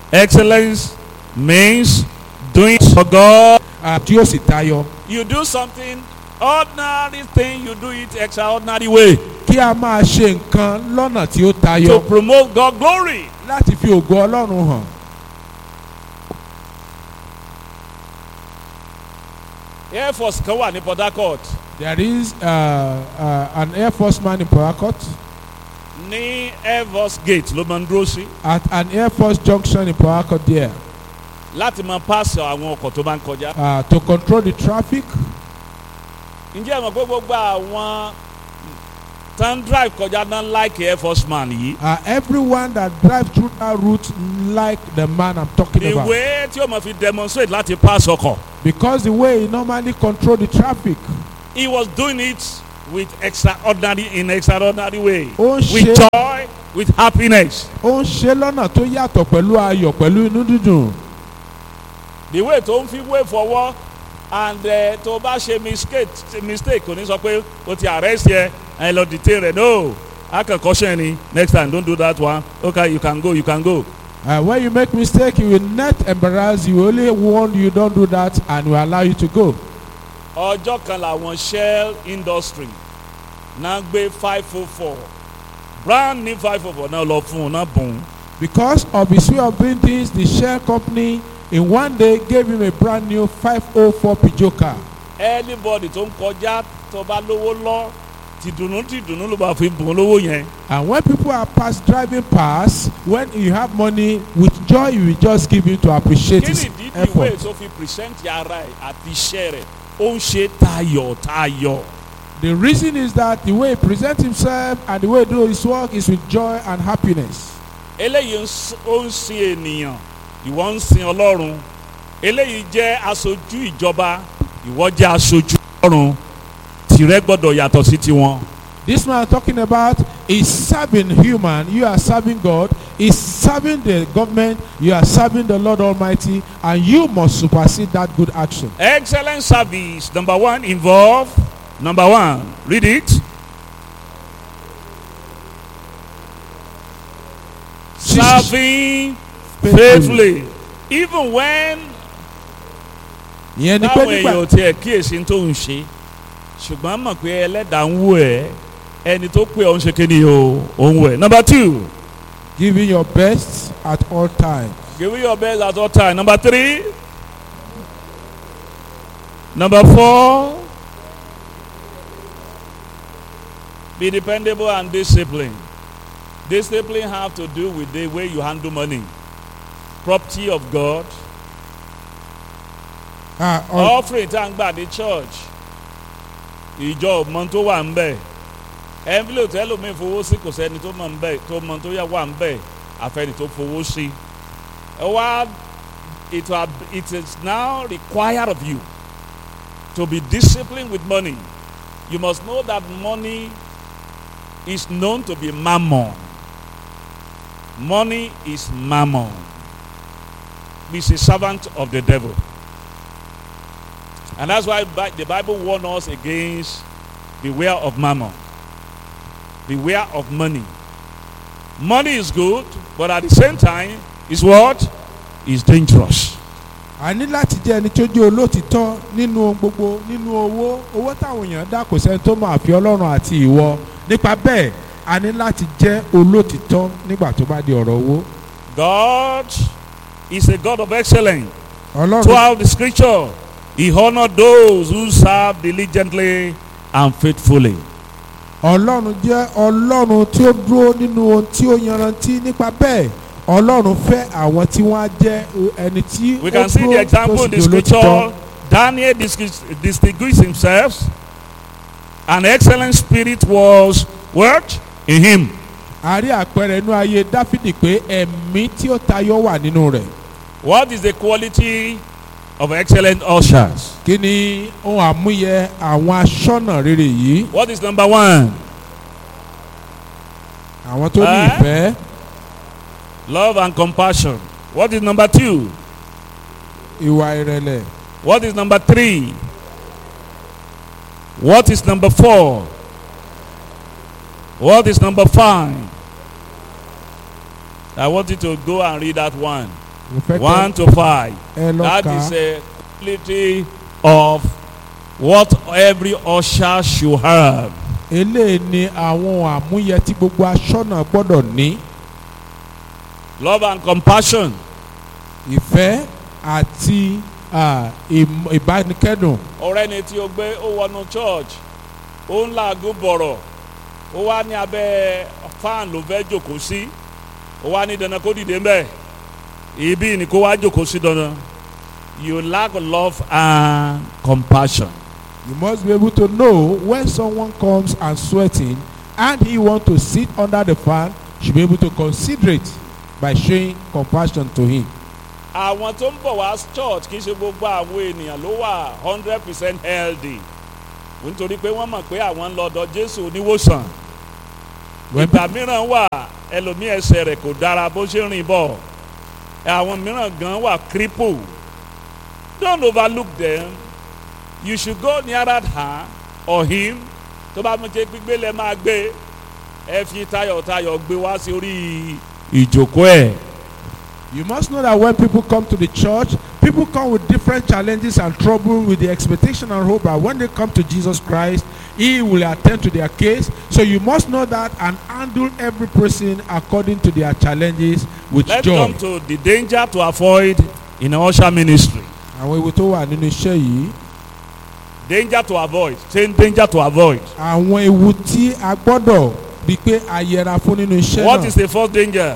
Excellence means doing for God. ah, tí ó sì tayọ. You do something ordinary thing, you do it extraordinary way kí a máa ṣe nǹkan lọ́nà tí ó to tayọ promote God glory. láti fi ògo ọlọ́run hàn. Air Force kan wà ní Port Harcourt there is uh, uh, an air force man in Port Harcourt ní Air Force Gate ló máa ń dúró sí at an air force junction in Port Harcourt there láti máa pass àwọn ọkọ̀ tó bá ń kọjá. uh, to control the traffic. Ǹjẹ́ ẹ mọ̀ pé gbogbo àwọn tó ń drive kọjá náà like Air Force man yìí? Uh, everyone that drive through that route like the man I'm talking about Ìwé tí ó máa fi demonstrate láti pass ọkọ̀. because the way he normally control the traffic He was doing it with extraordinary in extraordinary way. ó ń With ṣe joy, with happiness. ó ń ṣe lọ́nà tó yàtọ̀ pẹ̀lú ayọ̀ pẹ̀lú inú dídùn. The way tó ń fi wé fọwọ́ and uh, tó bá ṣe mistake mistake kò ní sọ pé o ti arrest yẹ ẹ lọ detain rẹ no akẹ́kọ̀ọ́ṣẹ́ ni next time don't do that one okay you can go you can go. Uh, when you make mistake he will not embarrass you only warn you don't do that and will allow you to go. ọjọ́ kan làwọn shell industry náà gbé five oh four brand new five oh four náà lọ fún un náà bùn ún. because of his way of doing things the shell company in one day gave him a brand new 504 Peugeot car. anybody tó ń kọjá tó bá lówó lọ tìdùnnú tìdùnnú ló bá fi bùn ún lówó yẹn. and when people are pass driving past when you have money with joy you will just give him to appreciate kí his ni ìdí ìwé effort. tó fi present ara ẹ̀ àti iṣẹ́ rẹ̀ ó ń ṣe tayọ̀ tayọ̀. the reason is that the way he present himself and the way he do his work is with joy and happiness. eléyìí ń s- ó ń sin ènìyàn ìwọ ń sin ọlọ́run eléyìí jẹ́ aṣojú ìjọba ìwọ jẹ́ aṣojú ọlọ́run tìrẹ gbọ́dọ̀ yàtọ̀ sí tiwọn. This man I'm talking about is serving human, you are serving God, is serving the government, you are serving the Lord Almighty, and you must supersede that good action. excellent service number one involve number one read it serving faithfully even when ìyẹn ni pé táwọn nígbà èèyàn ò tiẹ̀ kíyèsí tó ń ṣe ṣùgbọ́n mọ̀ pé ẹlẹ́dàá ń wò ẹ́ ẹni tó pé ọ̀ ń ṣe kíni o ò ń wò ẹ́. number two giving your best at all times. give your best at all time. number three number four be dependable and disciplined. discipline have to do with the way you handle money property of God Ah, all, offering tá à ń gbà ní church ìjọ mọ tó wà ń bẹ envelope ẹlòmíín fowó sí kò sẹ́ni tó mọ̀ ń bẹ tó mọ tó yẹ wà ń bẹ àfẹni tó fowó sí ẹ wá it will it is now required of you to be disciplined with money you must know that money is known to be mammon money is mammon is a servant of the devil. And that's why Bi- the Bible warns us against beware of mammon. Beware of money. Money is good, but at the same time, is what? Is dangerous. a ní láti jẹ́ ẹni tó jẹ́ olótìtọ́ nínú ohun gbogbo nínú owó owó táwọn èèyàn dá kò sẹ́ni tó máa fi ọlọ́run àti ìwọ nípa bẹ́ẹ̀ a ní láti jẹ́ olótìtọ́ nígbà tó bá di ọ̀rọ̀ owó. God is a God of excellence. ọlọ́run Throughout the scripture, He honored those who serve diligently and faithfully. ọlọ́run jẹ́ ọlọ́run tí ó dúró nínú ohun tí ó yanrantí nípa bẹ́ẹ̀ ọlọ́run fẹ́ àwọn tí wọ́n á jẹ́ ẹni tí ó We can see the dúró example tó in sì the di olótìtọ́. scripture. Daniel dis- distinguished himself. An excellent spirit was what? In him. a rí àpẹẹrẹ inú ayé dáfídì pé ẹ̀mí tí ó tayọ wà nínú rẹ̀ What is the quality of excellent ushers? kí ni ohun àmúyẹ àwọn aṣọ́nà rere yìí What is number one? àwọn tó ní Eh? ìfẹ́ Love and compassion. What is number two? ìwà ìrẹ̀lẹ̀ What is number three? What is number four? What is number five? I want you to go and read that one. mo fẹ́ one kẹ́ to five. ẹ lọ That kà is á a quality of what every usher should have. eléyìí ni àwọn àmúyẹ tí gbogbo aṣọ́nà gbọ́dọ̀ ní Love and compassion. ìfẹ́ àti ah, ìm- ìbánikẹ́dùn ọ̀rẹ́ ni tí o gbé ó wọnú church ó ń làágùn bọ̀rọ̀ ó wá ní abẹ́ fan ló fẹ́ jòkó sí ó wá ní dandan kó dìde mbẹ́ ibi ni kó wá jòkó sí dandan you lack love and compassion. you must be able to know when someone comes and sweating and he want to sit under the fan you should be able to consider it by showing compassion to him. àwọn tó ń bọ̀ wá church kì í ṣe gbogbo àwọn ènìyàn ló wà hundred percent healthy nítorí pé wọ́n mọ̀ pé àwọn ń lọ ọ̀dọ̀ Jésù oníwòsàn When ìgbà mìíràn wà ẹlòmíì ẹsẹ̀ rẹ̀ kò dára bó ṣe rìn bọ̀ àwọn mìíràn gan wà cripple don't overlook them you should go nearer her or him tó bá mú jẹ́ gbígbé lẹ́ máa gbé ẹ fi tayọ̀tayọ̀ gbé wá sí orí ìjókòó ẹ̀. You must know that when people come to the church, people come with different challenges and trouble with the expectation and hope that when they come to Jesus Christ, He will attend to their case. So you must know that and handle every person according to their challenges with let's joy. come to the danger to avoid in usher ministry Àwọn ewu tó wà nínú iṣẹ́ yìí, danger to avoid say danger to avoid àwọn ewu tí a gbọ́dọ̀ rí pé a yẹra fún nínú iṣẹ́ what náà. is the first danger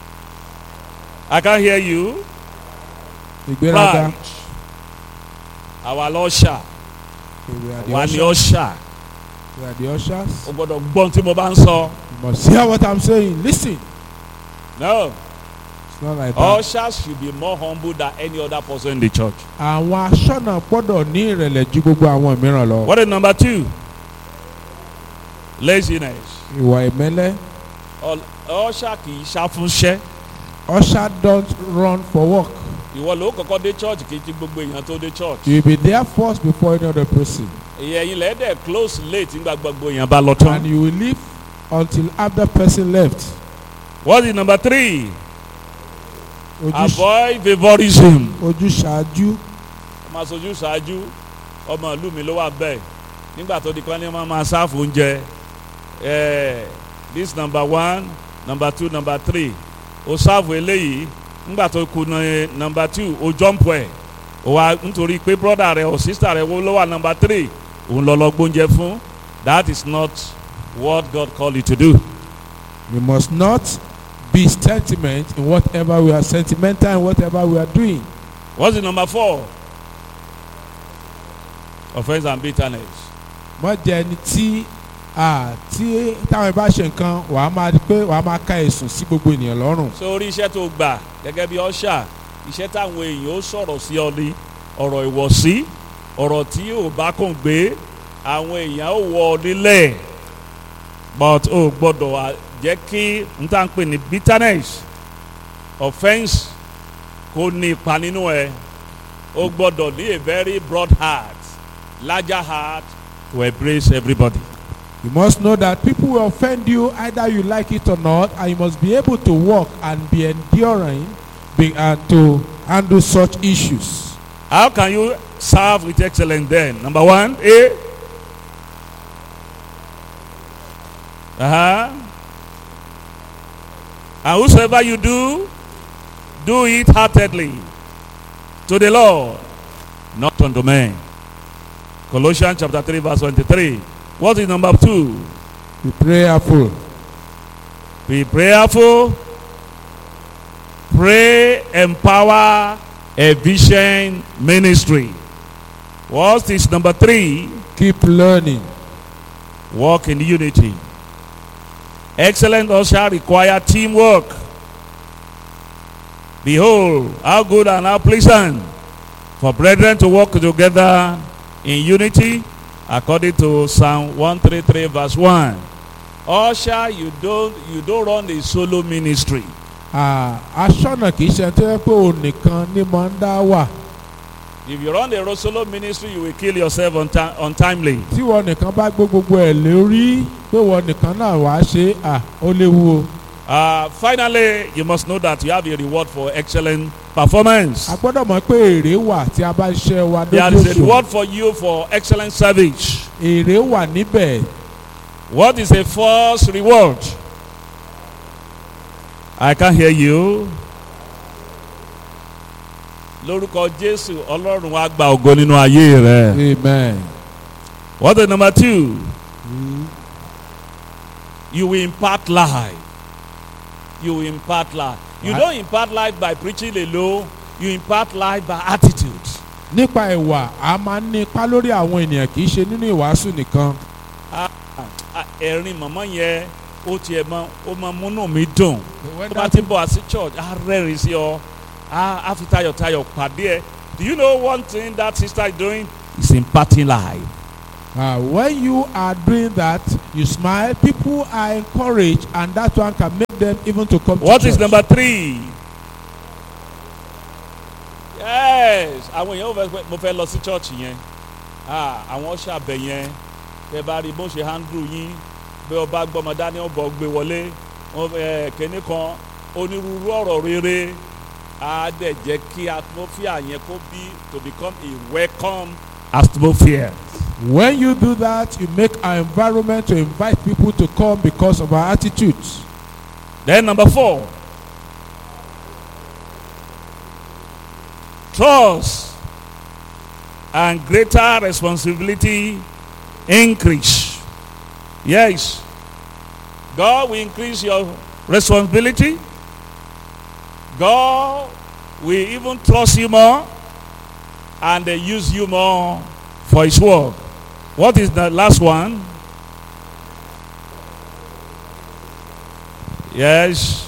I can hear you. Ìgbéraga. Pride. Àwa lọ́ṣà, We are the wà ní ushers. ọ̀ṣà. We are the ushers. O gbọ́dọ̀ gbọ́n tí mo bá ń sọ. You must hear what I'm saying. Listen. No, It's not like that. ushers should be more humble than any other person in the church. Àwọn aṣọ́nà gbọ́dọ̀ ní ìrẹ̀lẹ̀ ju gbogbo àwọn mìíràn lọ. What is number two? Laziness. Ìwà ìmẹ́lẹ́. Ọ̀ṣà kì í ṣàfúnṣẹ́. Usher don't run for work. Ìwọ ló kọ́kọ́ dé church kì í ti gbogbo èèyàn tó dé church. You will be there first before any other person. Ìyẹn lẹ́dẹ̀ close late nígbà gbogbo èèyàn bá lọ And tán. you will leave until after person left. What is number three? Ojú Avoid favouritism. ojúṣàájú. ọmọ aṣojú ṣáájú ọmọ ìlú mi ló wà bẹ́ẹ̀ nígbà tó di kan ní wọ́n máa ṣáàfù oúnjẹ eh, this number one number two number three o ṣáàfù eléyìí nígbà tó kù ní number two o jump ẹ̀ o wa nítorí pé brother rẹ o sister rẹ wo ló wà number three òun lọ lọ gbóúnjẹ fún that is not what God called you to do. You must not be sentiment in whatever we are sentimental in whatever we are doing. what's the number four? offence and bitterness. Mọ jẹ́ ẹni tí ah, tí táwọn bá ṣe nǹkan wàá máa di pé wàá máa ka ẹ̀sùn sí gbogbo ènìyàn lọ́rùn. sórí iṣẹ́ tó gbà gẹ́gẹ́ bí ọ̀ṣà iṣẹ́ táwọn èèyàn ó sọ̀rọ̀ sí ọ ní ọ̀rọ̀ ìwọ̀sí ọ̀rọ̀ tí ò bá kàn gbé àwọn èèyàn ó wọ ọ nílẹ̀ but o gbọ́dọ̀ wá jẹ́ kí n tá n pè ní bitterness offence kó ní ipa nínú ẹ o gbọ́dọ̀ ní a very broad heart larger heart to embrace everybody. You must know that people will offend you either you like it or not, and you must be able to walk and be enduring be, and to handle such issues. How can you serve with excellence then? Number one, A. Uh-huh. And whosoever you do, do it heartedly to the Lord, not unto men. Colossians chapter 3, verse 23. What is number two? Be prayerful. Be prayerful. Pray, empower, efficient ministry. What is number three? Keep learning. Walk in unity. Excellent usher require teamwork. Behold, how good and how pleasant for brethren to walk together in unity, according to Psalm 133, verse 1. Usher, you don't you don't run a solo ministry. Ah, aṣọ́nà kì í ṣe tó yẹ pé òun nìkan ní máa ń dá wà. If you run a solo ministry, you will kill yourself unti- untimely. Tí wọ́n nìkan bá gbé gbogbo ẹ̀ lórí pé wọ́n nìkan náà wàá ṣe à ó léwu o. Uh, finally, you must know that you have a reward for excellent performance. a gbọ́dọ̀ mọ̀ pé èrè wà tí a bá ṣiṣẹ́ wa There lójú is a òṣùwọ̀n reward for you for excellent service. èrè wà níbẹ̀ What is a false reward? I can't hear you. Lórúkọ Jésù, Ọlọ́run wa gba ògo nínú ayé rẹ̀. amen. What is number two? You will impart life. You will impart life. You Right. don't impart life by preaching alone. You impart life by attitude. nípa ìwà a máa ń ní ipa lórí àwọn ènìyàn kì í ṣe nínú ìwàásù nìkan Ah, ah, Ẹ̀rín mọ̀mọ́ yẹn ó tiẹ̀ mọ ó mọ múnú mi dùn. When Tó bá that- ti bọ̀ àti church, á rẹ́rìn sí ọ. Á á fi tayọ̀tayọ̀ pàdé ẹ. Do you know one thing that sister is doing? Is imparting life. Uh, when you are doing that, you smile, people are encouraged, and that one can make them even to come What to is church. number three? Yes, àwọn èèyàn ò fẹ́ pé mo fẹ́ lọ sí church yẹn. Ah, àwọn ṣàbẹ̀ yẹn. Tẹ bá rí bó ṣe handle yín. Bí ọba gbọ́mọ dání ọ̀bọ̀ gbé wọlé. Wọ́n fẹ́ kẹ́ni kan onírúurú ọ̀rọ̀ rere. Á dẹ̀ jẹ́ kí atmosphere yẹn kó bí to become a welcome atmosphere. When you do that, you make our environment to invite people to come because of our attitudes. Then number four. Trust and greater responsibility increase. Yes. God will increase your responsibility. God will even trust you more and they use you more for his work. What is the last one? Yes.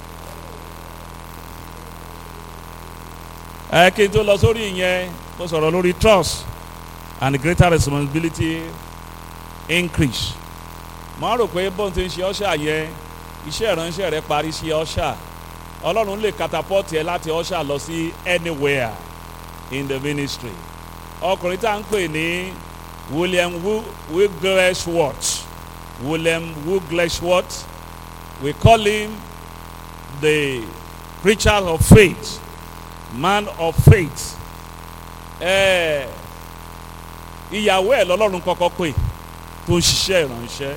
ẹ kí n tó lọ sórí ìyẹn mo sọ̀rọ̀ lórí trust and greater responsibility increase. mo á rò pé bóun ti ń ṣe ọ́ṣà yẹn iṣẹ́ ìránṣẹ́ rẹ parí sí ọ́ṣà ọlọ́run lè catapult ẹ láti ọ́ṣà lọ sí anywhere in the ministry. ọkùnrin tá à ń pè ní William Wigglesworth William Wigglesworth we call him the preacher of faith man of faith ẹ ìyàwó ẹ lọ́lọ́run kọ́kọ́ pè tó ń ṣiṣẹ́ ìránṣẹ́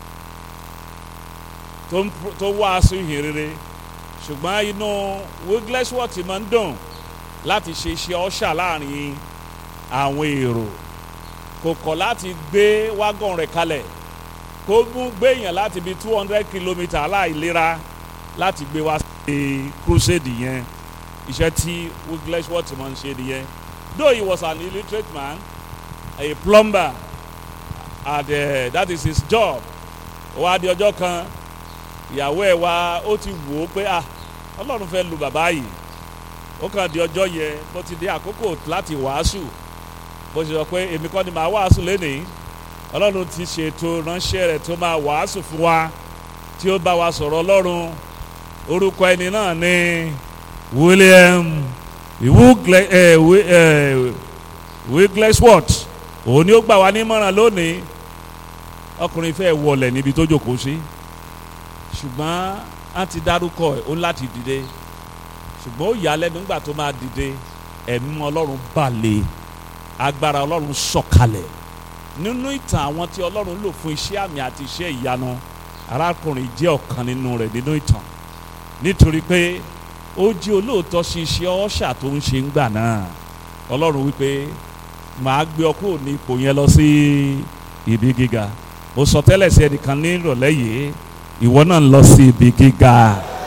tó ń tó wàásù ìhìn rere ṣùgbọ́n inú Wigglesworth máa ń dùn láti ṣe iṣẹ́ ọ̀ṣà láàrin àwọn èrò kò kọ̀ láti gbé wágọ̀n rẹ̀ kalẹ̀ kó mú gbéyàn láti bí two hundred kilometre aláìlera láti gbé wá sí crusade yẹn iṣẹ́ tí Wigglesworth máa ń ṣe nìyẹn though he was an illiterate man a plumber and uh, that is his job wá di ọjọ́ kan ìyàwó ẹ̀ wá ó ti wò ó pé ah Ọlọ́run fẹ́ lu bàbá yìí ó kàn di ọjọ́ yẹn bó ti dé àkókò láti wàásù bó ṣe sọ pé èmi kọ́ ni màá wàásù lénìí Ọlọ́run ti ṣètò ránṣẹ́ rẹ̀ tó máa wàásù fún wa tí ó bá wa sọ̀rọ̀ Ọlọ́run orúkọ ẹni náà ni William Wiggle- eh, Wi- eh, Wigglesworth òun ni ó gbà wá nímọ̀ràn lónìí ọkùnrin fẹ́ wọlé níbi tó jókòó sí ṣùgbọ́n a ti dárúkọ ẹ̀ ó láti dìde ṣùgbọ́n ó yà á lẹ́nu nígbà tó máa dìde ẹ̀mí ọlọ́run balẹ̀ agbára ọlọ́run sọ̀kalẹ̀ nínú ìtàn àwọn tí ọlọ́run lò fún iṣẹ́ àmì àti iṣẹ́ ìyanu arákùnrin jẹ́ ọ̀kan nínú rẹ̀ nínú ìtàn nítorí pé ó jí olóòótọ́ sí iṣẹ́ ọ̀ṣà tó ń ṣe ń gbà náà ọlọ́run wípé màá gbé ọ kúrò ní ipò yẹn lọ sí ibi gíga mo sọ tẹ́lẹ̀ sí ẹnìkan ní ìrọ̀lẹ́ yìí ìwọ náà ń lọ sí ibi gíga.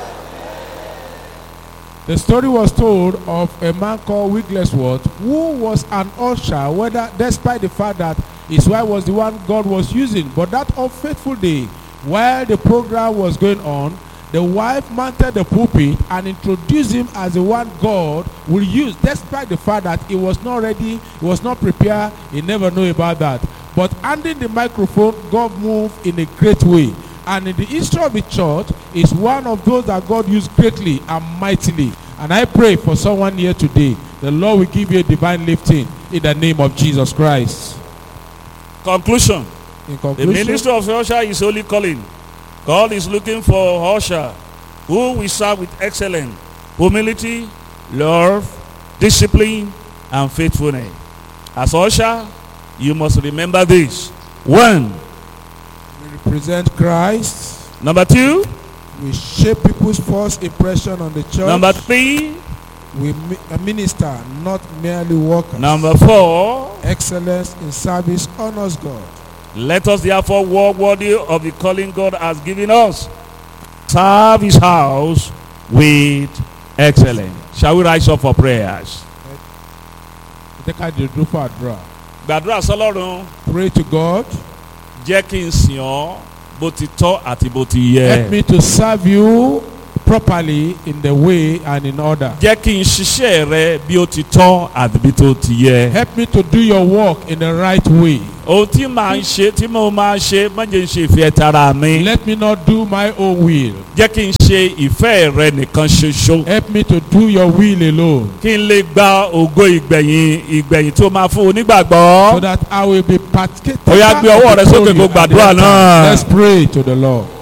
The story was told of a man called Wigglesworth who was an usher, whether despite the fact that his wife was the one God was using. But that unfaithful day, while the program was going on, the wife mounted the pulpit and introduced him as the one God will use, despite the fact that he was not ready, he was not prepared, he never knew about that. But handing the microphone, God moved in a great way. And in the history of the church is one of those that God used greatly and mightily. And I pray for someone here today, the Lord will give you a divine lifting in the name of Jesus Christ. conclusion In the conclusion, ministry of usher is only calling God is looking for usher who will serve with excellence, humility, love, discipline, and faithfulness. As usher, you must remember this. One. We represent Christ. Number two. We shape people's first impression on the church. Number three. We mi- a minister, not merely workers. Number four. Excellence in service honors God. Let us therefore walk worthy of the calling God has given us. Serve his house with excellence. Shall we rise up for prayers? Ẹ jẹ́ ká dìde fún àdúrà. Gbàdúrà sọlọ́run Pray to God. jẹ́ kí n sìn ọ́ bó ti tọ́ àti bó ti Help yẹ. me to serve you properly in the way and in order. Jẹ́ kí n ṣiṣẹ́ rẹ bí ó ti tọ́ àti bí tó ti yẹ. Help me to do your work in the right way. Ohun tí màá ń ṣe tí mo máa ń ṣe má jẹ́ ń ṣe ìfẹ́ tara mi. Let me not do my own will. Jẹ́ kí n ṣe ìfẹ́ rẹ nìkan ṣoṣo. Help me to do your will alone. Kí n lè gba ògo ìgbẹ̀yìn ìgbẹ̀yìn tó máa fún So onígbàgbọ́. that I will be partaker. Ó yá, gbé ọwọ́ rẹ of the sókè glory kó at the gbàdúrà end náà. time. Let's pray to the Lord.